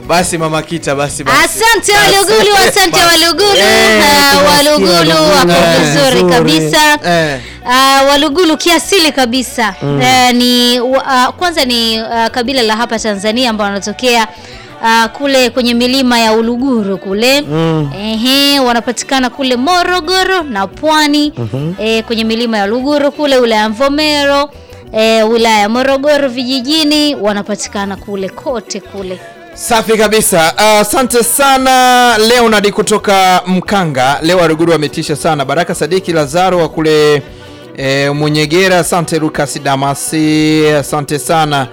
Basi mama Kita, basi basi. Asante Walugulu, asante Walugulu. Eh, Ah, tunasikia Walugulu Walugulu. wako Eh, vizuri nzuri. kabisa. Eh. Ah, Walugulu kiasili kabisa Eh, ni wa- ah, kwanza ni ah, kabila la hapa Tanzania ambao wanatokea ah, kule kwenye milima ya Uluguru kule Ehe, wanapatikana kule Morogoro na Pwani eh, kwenye milima ya Uluguru kule wilaya ya Mvomero eh, wilaya ya Morogoro vijijini wanapatikana kule kote kule. Safi kabisa. Asante sana Leonard kutoka Mkanga. Leo Waruguru wametisha sana. Baraka Sadiki Lazaro wa kule e, Munyegera. Asante Lucas Damasi, asante sana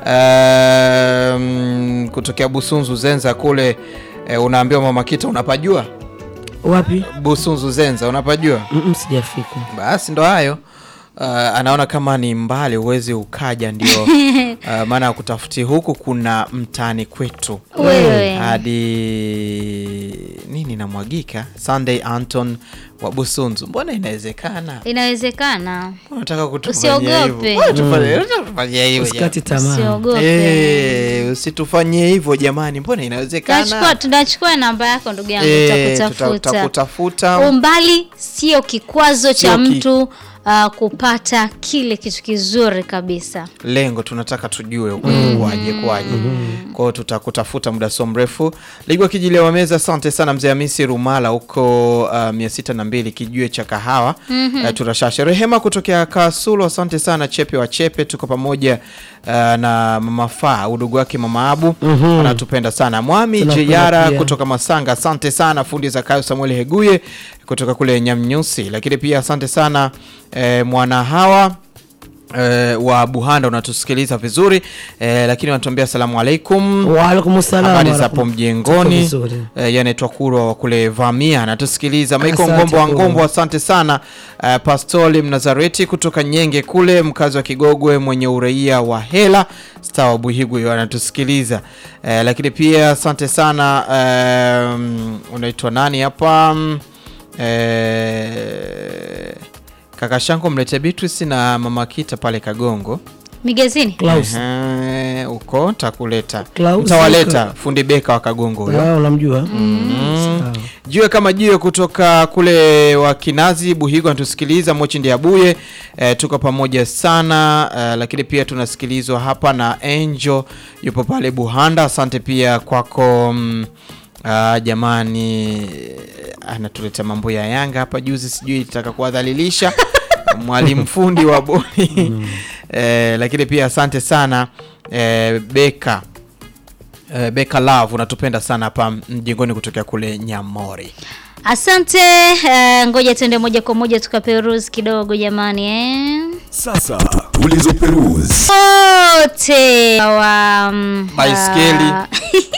um, kutokea Busunzu Zenza kule e, unaambiwa mama Kita unapajua Wapi? Busunzu Zenza unapajua? Mm, mm, sijafika. Basi ndo hayo. Uh, anaona kama ni mbali uwezi ukaja, ndio uh, maana ya kutafuti huku kuna mtaani kwetu Wewe. hadi nini namwagika. Sunday Anton wa Busunzu, mbona inawezekana? Inawezekana. Unataka kutufanyia Usiogope. hivyo? Mbona tufanye- unataka kutufanyia hivyo Usikati jamani? tamaa. Usiogope. Eh, usitufanyie hivyo jamani, mbona Tunachukua inawezekana? tunachukua namba yako ndugu yangu Eh, tutakutafuta. tutakutafuta. Umbali sio kikwazo cha Sio ki- mtu uh, kupata kile kitu kizuri kabisa. lengo tunataka tujue kuaje kwaje. Kwa hiyo tutakutafuta muda so mrefu. Ligwa Kijilia wa meza, asante sana mzee Hamisi Rumala huko uh, mia sita na mbili kijue cha kahawa uh, turashashe. Rehema kutokea Kasulu, asante sana Chepe wa Chepe, tuko pamoja uh, na mama Faa udugu wake mama Abu anatupenda sana. Mwami Tunapenda Jeyara pia. kutoka Masanga, asante sana. Fundi Zakayo Samuel Heguye kutoka kule Nyamnyusi, lakini pia asante sana eh, mwana hawa eh, wa Buhanda unatusikiliza vizuri eh, lakini wanatuambia asalamu alaikum. Waalaikum salam. Habari za waalaikum- hapo mjengoni. Tuko vizuri. Eh, yanaitwa Kurwa wa kule Vamia anatusikiliza. Maiko Asante Ngombo wa Kurwa. Ngombo, asante sana. Eh, Pastoli Mnazareti kutoka Nyenge kule, mkazi wa Kigogwe mwenye uraia wa Hela star wa Buhigwe anatusikiliza. Eh, lakini pia asante sana. Eh, unaitwa nani hapa? Eh, kaka Shanko mlete Beatrice na mama Kita pale Kagongo. Migezini. Klaus. Ehe, uko takuleta Klaus mtawaleta Zuka. fundi beka wa Kagongo huyo. Ah, unamjua? Mm. Sawa. Jiwe kama jiwe kutoka kule wa Kinazi Buhigo anatusikiliza Mochi Ndiabuye. E, tuko pamoja sana e, lakini pia tunasikilizwa hapa na Angel yupo pale Buhanda. Asante pia kwako mm, ah, jamani eh, anatuletea mambo ya Yanga hapa juzi, sijui itaka kuwadhalilisha mwalimu fundi wa boni e, lakini pia asante sana e, Beka Eh, Beka Love unatupenda sana hapa mjengoni kutokea kule Nyamori. Asante. Uh, ngoja tuende moja kwa moja tukaperuzi kidogo jamani eh. Sasa tulizoperuzi Wote wa mm, Baiskeli. ah,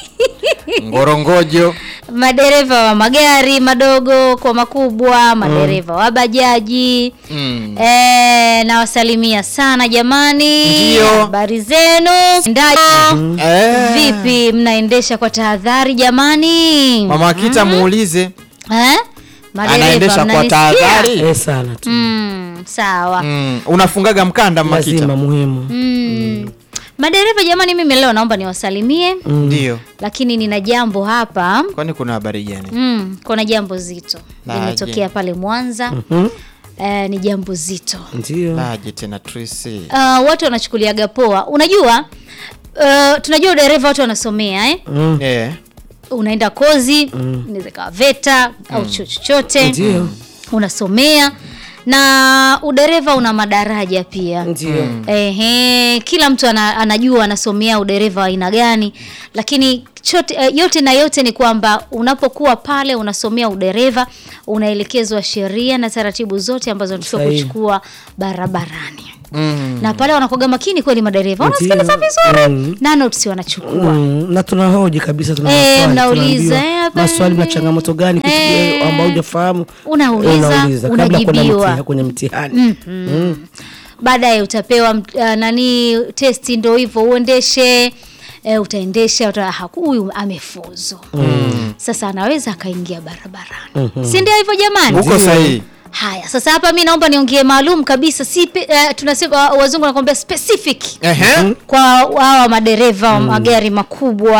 Ngorongojo madereva wa magari madogo kwa makubwa, madereva wa bajaji mm. Eh, nawasalimia sana jamani. Ndio. Habari zenu? Ndaje? eh, Vipi mnaendesha kwa tahadhari jamani? Mama Kita muulize Eh? Madereva, anaendesha kwa mnanisikia? tahadhari Eh, sana tu. Mm, sawa. mm. Unafungaga mkanda Mama Kita? Lazima muhimu. Mm. Madereva jamani, mimi leo naomba niwasalimie, Ndio. lakini nina jambo hapa. Kwani kuna habari gani? Mm, kuna jambo zito Laje. limetokea pale Mwanza. Mhm. Eh, ni jambo zito. Ndio. Laje tena Tracy. Uh, watu wanachukuliaga poa. Unajua uh, tunajua udereva watu wanasomea eh? Mm. Eh. Unaenda kozi inaweza ikawa VETA au chuo chochote Ndio. unasomea na udereva una madaraja pia. Ndio. Ehe, kila mtu ana, anajua anasomea udereva wa aina gani, lakini chote, eh, yote na yote ni kwamba unapokuwa pale unasomea udereva unaelekezwa sheria na taratibu zote ambazo unatakiwa Sahihi. kuchukua barabarani Mm. na pale wanakuwaga makini kweli madereva Ndio. wanasikiliza vizuri Mm. na notes wanachukua Mm, na tunahoji kabisa tuna Eh, maswali, mnauliza, tunaambiwa eh, hapa maswali na ni- changamoto gani kitu Eh. gani ambao hujafahamu Unauliza, unauliza kabla kwenda unajibiwa. mtihani- kwenye mtihani Mm. baadaye utapewa uh, nani testi ndo hivyo uendeshe e, utaendesha uta, haku- huyu amefuzu sasa anaweza akaingia barabarani si ndio hivyo jamani Uko sahihi. haya sasa hapa mi naomba niongee maalum kabisa si pe, uh, tunasema uh, wazungu wanakwambia specific Ehe. kwa hawa madereva wa magari makubwa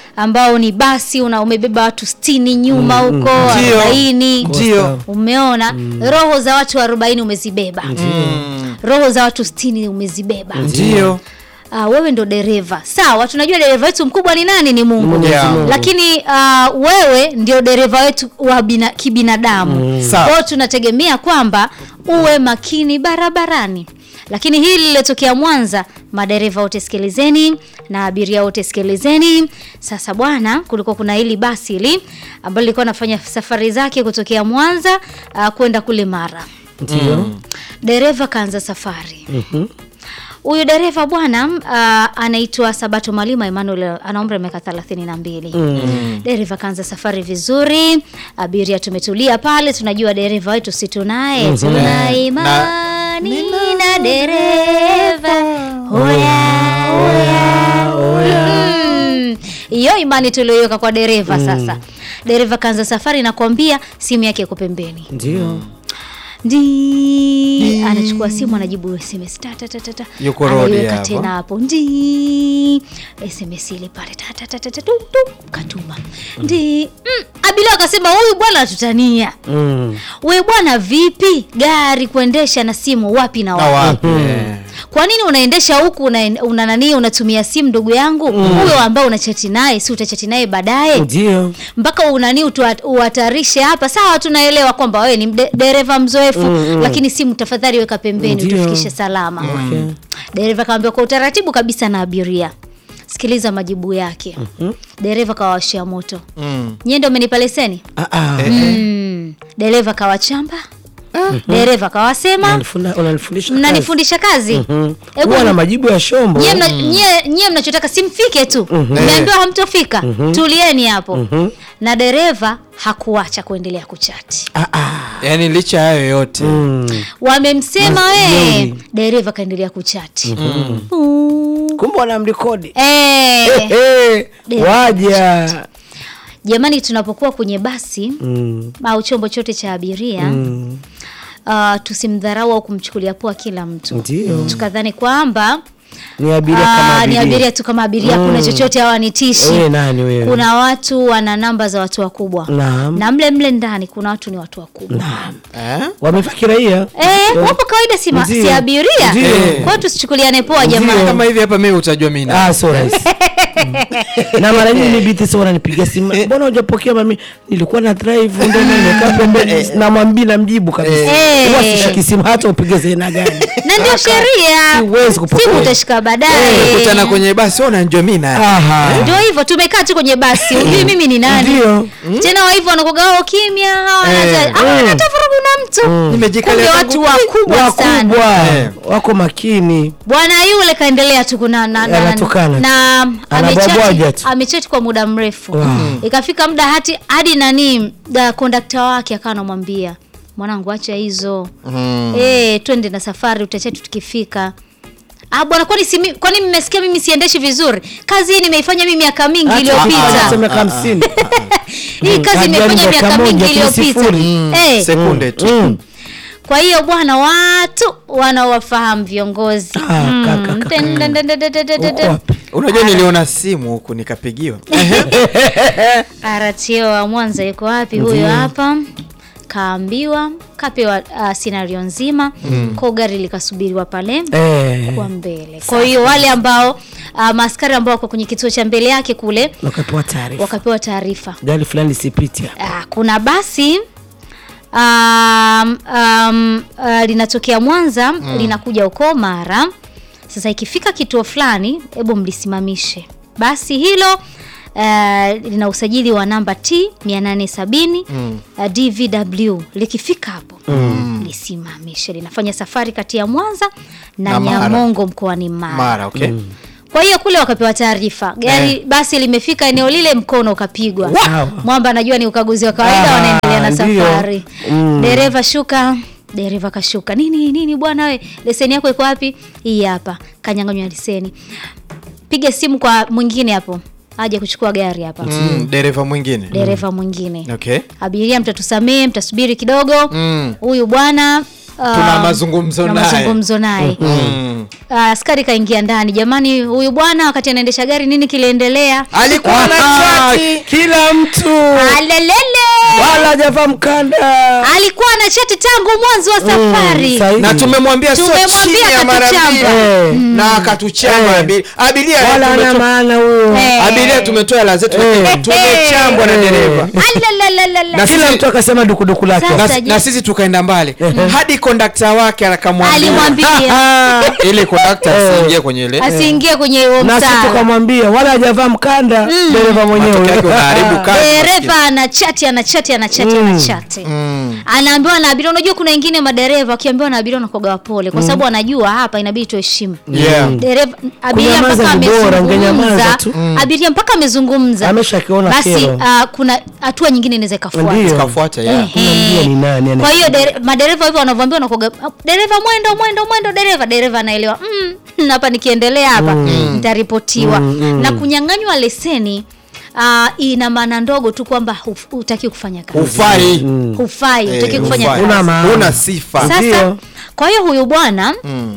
ambao ni basi una umebeba watu sitini nyuma huko Ndio. arobaini Ndio. umeona roho za watu arobaini umezibeba roho za watu sitini umezibeba Ndio. Ah, wewe ndo dereva sawa tunajua dereva wetu mkubwa ni nani ni mungu Mwenyezi Yeah. Mungu. lakini ah, wewe ndio dereva wetu wa bina, kibinadamu Sawa. kwao tunategemea kwamba uwe makini barabarani lakini hili lilotokea mwanza madereva wote sikilizeni na abiria wote sikilizeni sasa bwana kulikuwa kuna hili basi hili ambalo lilikuwa nafanya safari zake kutokea mwanza uh, kwenda kule mara Ndio. dereva kaanza safari huyu dereva bwana uh, anaitwa sabato malima emmanuel ana umri wa miaka thelathini na mbili dereva kaanza safari vizuri abiria tumetulia pale tunajua dereva wetu si tunaye tuna imani na dereva hoya hoya Mm. hiyo imani tulioiweka kwa dereva sasa dereva kaanza safari nakwambia simu yake iko pembeni Ndio. ndi anachukua simu anajibu sms ta, ta, ta, ta, ta. Yuko road Anaiweka hapo. tena hapo ndi sms ile pale ta, ta, ta, ta, ta, tu, tu, katuma ndi mm, abiria akasema huyu bwana atutania Mm. we bwana vipi gari kuendesha na simu wapi na Na wapi wapi? Eh. kwa nini unaendesha huku una, una nani unatumia simu ndugu yangu huyo ambao unachati naye si utachati naye baadaye Ndio. mpaka unani utua- uhatarishe hapa sawa tunaelewa kwamba wewe ni mde- dereva mzoefu lakini simu tafadhali weka pembeni Ndio. utufikishe salama Okay. dereva kawambia kwa utaratibu kabisa na abiria sikiliza majibu yake dereva kawawashia moto Mm. nyie ndio umenipa leseni Ah ah. mm. dereva kawachamba dereva kawasema Unanifunda- Unanifundisha. kazi. mnanifundisha kazi Mhm. Hebu Huwa na majibu ya shombo. nyie mna- nyie- nyie mnachotaka simfike tu mmeambiwa hamtofika tulieni hapo na dereva hakuacha kuendelea kuchati Ah ah. Yaani licha ya hayo yote Mm. wamemsema we Majeuri. dereva kaendelea kuchati Mm. Kumbe wanamrekodi. Eh, Eh, Dereva waja. jamani tunapokuwa kwenye basi Mm. au chombo chote cha abiria Mm. uh, tusimdharau au kumchukulia poa kila mtu Ndio. tukadhani kwamba Ni abiria ah, kama ni abiria. abiria tu kama abiria kuna chochote hawanitishi Wewe nani wewe? kuna watu wana namba za watu wakubwa Naam. na mle mle ndani kuna watu ni watu wakubwa eh? Wamevaa kiraia. Eh, wapo kawaida si, ma- Ndio. si abiria Ndio. kwa hiyo tusichukuliane poa jamani kama hivi hapa mimi utajua mimi na Ah, so rahisi. Mm. na mara nyingi ni binti sio wananipigia simu. Mbona hujapokea mami? Nilikuwa na drive ndio nimekaa pembeni namwambia namjibu kabisa. Eh. Huwa sishiki simu hata upige zena gani. na ndio sheria Siwezi kupokea. simu utashika baadaye kutana kwenye basi wewe unajua mimi na Aha. ndio hivyo tumekaa tu kwenye basi ujui mimi ni nani Ndio. tena wa hivyo wanakuga wao kimya hawana Eh. hata- hawana hata vurugu na mtu Nimejikalia kumbe tangu watu wakubwa sana Wakubwa Eh. wako makini. bwana yule kaendelea tu kuna na, na, Anatukana. na Anabwabwaja amechati tu. amechati kwa muda mrefu Wow. ikafika muda hati hadi nani da kondakta wake akawa anamwambia mwanangu acha hizo Mm. eh twende na safari utachati tukifika Ah bwana kwani si mi- kwani mmesikia mimi siendeshi vizuri kazi hii nimeifanya mimi miaka mingi Hata iliyopita miaka hamsini. hii kazi Hajali nimefanya dakika miaka mingi moja tu, iliyopita sifuri. eh sekunde tu Mm. kwa hiyo bwana watu wanaowafahamu viongozi Ah, Mm, kaka, kaka. ten- ten- ten- ten- ten- ten- ten- Uko ten. wapi? unajua niliona simu huku nikapigiwa RTO wa Mwanza yuko wapi? Huyo hapa kaambiwa kapewa uh, scenario nzima mm. kwa gari likasubiriwa pale Eh. kwa mbele. Kwa hiyo wale ambao uh, maaskari ambao wako kwenye kituo cha mbele yake kule Wakapewa taarifa. wakapewa taarifa. Gari fulani lisipiti hapa. Uh, kuna basi um, um, uh, linatokea Mwanza linakuja huko Mara. Sasa ikifika kituo fulani, hebu mlisimamishe basi hilo. Uh, lina usajili wa namba T 870 uh, DVW. Likifika hapo lisimamishe, linafanya safari kati ya Mwanza na, Na Mara. Nyamongo mkoani Mara. mara okay Kwa hiyo kule wakapewa taarifa gari Eh. basi limefika eneo lile, mkono ukapigwa. Sawa. Mwamba anajua ni ukaguzi wa kawaida, Ah, wanaendelea na ndio. safari. Mm. Dereva shuka, dereva kashuka. Nini nini bwana, we leseni yako iko wapi? Hii hapa. Kanyang'anywa leseni. Piga simu kwa mwingine hapo, aje kuchukua gari hapa. mm, dereva mwingine Dereva mwingine okay abiria mtatusamee mtasubiri kidogo Mm. huyu bwana Tuna mazungumzo tuna naye. mazungumzo naye Mm. Ah, askari kaingia ndani jamani huyu bwana wakati anaendesha gari nini kiliendelea alikuwa na Ah, chati kila mtu alelele wala hajavaa mkanda alikuwa na chati tangu mwanzo wa safari sahihi. na tumemwambia sio Tumemwambia chini ya mara akatuchamba. mbili Eh. na akatuchamba Eh. abili- abiria wala ana tumetoa- maana huyo Eh. abiria tumetoa hela zetu Eh. tumechambwa na Eh. dereva Alalalalala. Na kila sisi- mtu akasema dukuduku lake Sasa- na, je- na sisi tukaenda mbali hadi kondakta wake akamwambia alimwambia ili kondakta Eh. asiingie kwenye ile asiingie kwenye huo na sisi msala tukamwambia wala hajavaa mkanda dereva Matokeo yake mwenyewe unaharibu kazi. dereva ana chati ana chati ana chati ana chati anaambiwa na abiria unajua kuna wengine madereva wakiambiwa na abiria wanakoga wapole kwa sababu anajua hapa inabidi tuheshimu Yeah. dereva abiria Kunyamaza mpaka ni bora, angenyamaza amezungumza tu. abiria mpaka amezungumza Ameshakiona basi kero. ah, kuna hatua nyingine inaweza ikafuata Ndio. Tukafuata, yeah. Unamjua ni nani ana- kwa hiyo dere- madereva hivyo wanavyoambiwa wanakoga dereva mwendo mwendo mwendo dereva dereva anaelewa mm, hapa nikiendelea hapa nitaripotiwa na kunyang'anywa leseni uh, ina maana ndogo tu kwamba huf- hutaki kufanya kazi hufai hufai Eh, hutaki kufanya hufai. kazi Una maana. una sifa sasa Ndio. kwa hiyo huyu bwana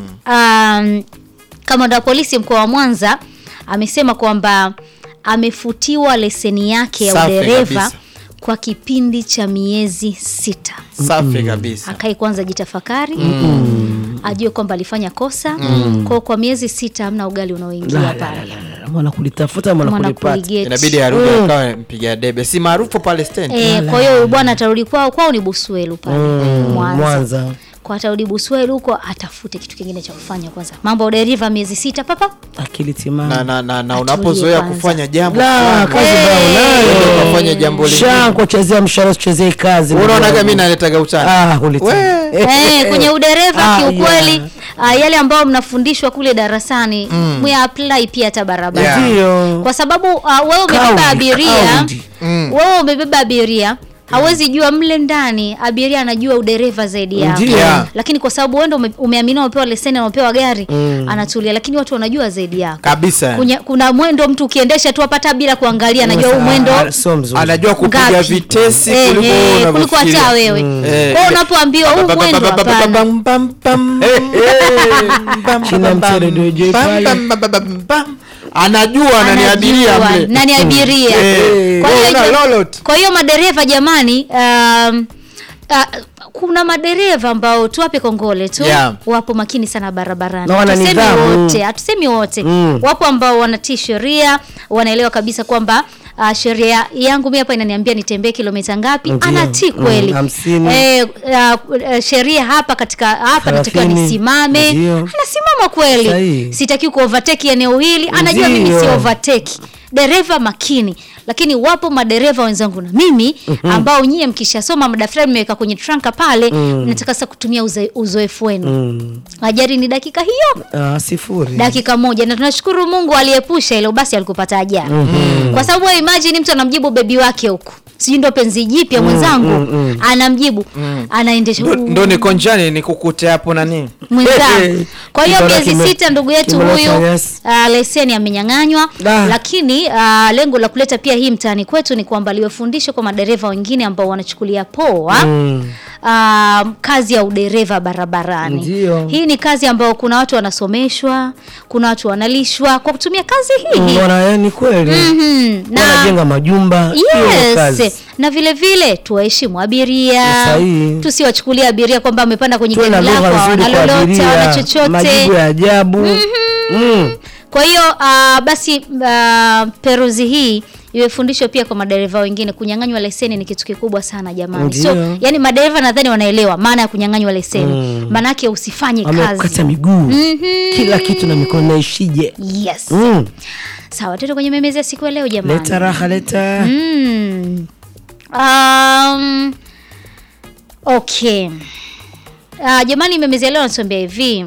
um, kamanda wa polisi mkoa wa mwanza amesema kwamba amefutiwa leseni yake ya Safi udereva kabisa. kwa kipindi cha miezi sita safi kabisa akae kwanza jitafakari ajue kwamba alifanya kosa kwao kwa miezi sita hamna ugali unaoingia pale mwana kulitafuta mwana mwana kulipata kuligeti. inabidi arudi akawa mpiga debe si maarufu pale stendi Eh, kwa hiyo huyu bwana atarudi kwao kwao ni buswelu pale mwanza, Mwanza. kwa atarudi buswelu huko atafute kitu kingine cha kufanya kwanza mambo ya uderiva miezi sita papa akili na, timamu na, na, na Atulie unapozoea kwanza. kufanya jambo la fulani, kazi bado ndio unayo ukafanya jambo lingine shanko chezea mshahara usichezee kazi unaonaga mi naletaga utani ah hulita We. Eh, kwenye udereva Ah, kiukweli yeah. ah, yale ambayo mnafundishwa kule darasani mm. apply pia hata barabara Yeah. ndio kwa sababu uh, wewe umebeba Kaudi, abiria kaudi. wewe umebeba abiria hawezi jua mle ndani abiria anajua udereva zaidi yako Ndio. Yeah. lakini kwa sababu wewe ndo ume- umeaminiwa umepewa leseni na umepewa gari anatulia lakini watu wanajua zaidi yako kabisa Kunya, kuna mwendo mtu ukiendesha tu hapata bila kuangalia anajua huu Ah, mwendo sio mzuri anajua kupiga ngapi. vitesi Eh, kuliko eh, wewe kuliko unavyofikiria. hata wewe Eh. kwao unapoambiwa huu mwendo hapana Bam, bam, bam. Bam, China bam, mchele bam. DJ Bam, pale. bam, bam, bam, bam. anajua nani abiria Anajua mle nani abiria Eh. Kwa hiyo Wewe una ja- lolot. kwa hiyo madereva jamani um, uh, kuna madereva ambao tuwape kongole tu Yeah. wapo makini sana barabarani Na wana Hatusemi nidhamu. wote hatusemi wote Mm. wapo ambao wanatii sheria wanaelewa kabisa kwamba Uh, sheria yangu mi hapa inaniambia nitembee kilomita ngapi Ndio. anatii kweli Mm, hamsini. eh, uh, uh, sheria hapa katika hapa natakiwa Thelathini. nisimame Ndio. anasimama kweli Sahihi. sitaki kuovateki eneo hili anajua mimi Ndio. si overtake dereva makini lakini wapo madereva wenzangu na mimi ambao nyie mkishasoma madaftari mmeweka kwenye tranka pale mnataka sasa kutumia uze- uzoefu wenu Mm. ajali ni dakika hiyo Ah, sifuri dakika moja na tunashukuru mungu aliepusha hilo basi alikupata ajali kwa sababu wewe imagine mtu anamjibu bebi wake huku sijui ndo penzi jipya mwenzangu anamjibu anaendesha Ndo- ndo niko njani nikukute hapo nani mwenzangu kwa hiyo Kibora miezi kime- sita ndugu yetu kibora huyu cha yes. uh, leseni amenyang'anywa Da. lakini uh, lengo la kuleta pia hii mtaani kwetu ni kwamba liwe fundisho kwa madereva wengine ambao wanachukulia poa Mm. uh, kazi ya udereva barabarani Ndio. hii ni kazi ambayo kuna watu wanasomeshwa kuna watu wanalishwa kwa kutumia kazi hii Wana yani kweli Mhm. na wanajenga majumba hiyo yes kazi. na vile vile tuwaheshimu abiria Sahihi. tusiwachukulia abiria kwamba wamepanda kwenye Tuwe gari na lako lugha hawana nzuri kwa lolote hawana abiria chochote majibu ya ajabu Mm. kwa hiyo uh, basi uh, peruzi hii iwe fundisho pia kwa madereva wengine kunyang'anywa leseni ni kitu kikubwa sana jamani Ndio. so yani madereva nadhani wanaelewa maana ya kunyang'anywa leseni mm. maanake usifanye amekata kazi miguu kila kitu na mikono naishije yes mm. sawa tuende kwenye memezi ya siku ya leo jamani leta raha leta Mm. Um, okay. Uh, jamani memezi ya leo natuambia hivi.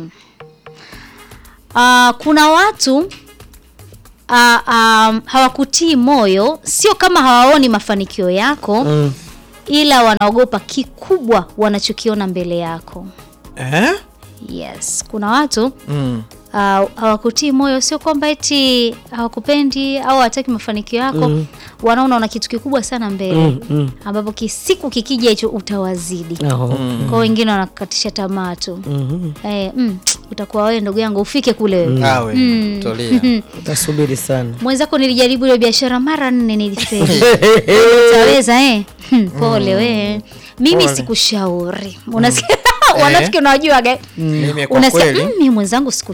Uh, kuna watu uh, um, hawakutii moyo, sio kama hawaoni mafanikio yako Mm. ila wanaogopa kikubwa wanachokiona mbele yako. eh? Yes, kuna watu mm. uh, hawakutii moyo, sio kwamba eti hawakupendi au hawataki mafanikio yako wanaona una kitu kikubwa sana mbele Mm, mm. ambapo kisiku kikija hicho utawazidi Aho. kwa wengine wanakatisha tamaa tu Mhm. eh, mm, utakuwa wewe ndugu yangu ufike kule wewe Awe, tulia. Utasubiri sana. mwenzako nilijaribu ile biashara mara nne nilifeli utaweza eh? Hmm, pole we mimi Pole. sikushauri unasikia wanafiki unawajuaga Mimi kwa unasikia kweli "Mm, mimi mwenzangu siku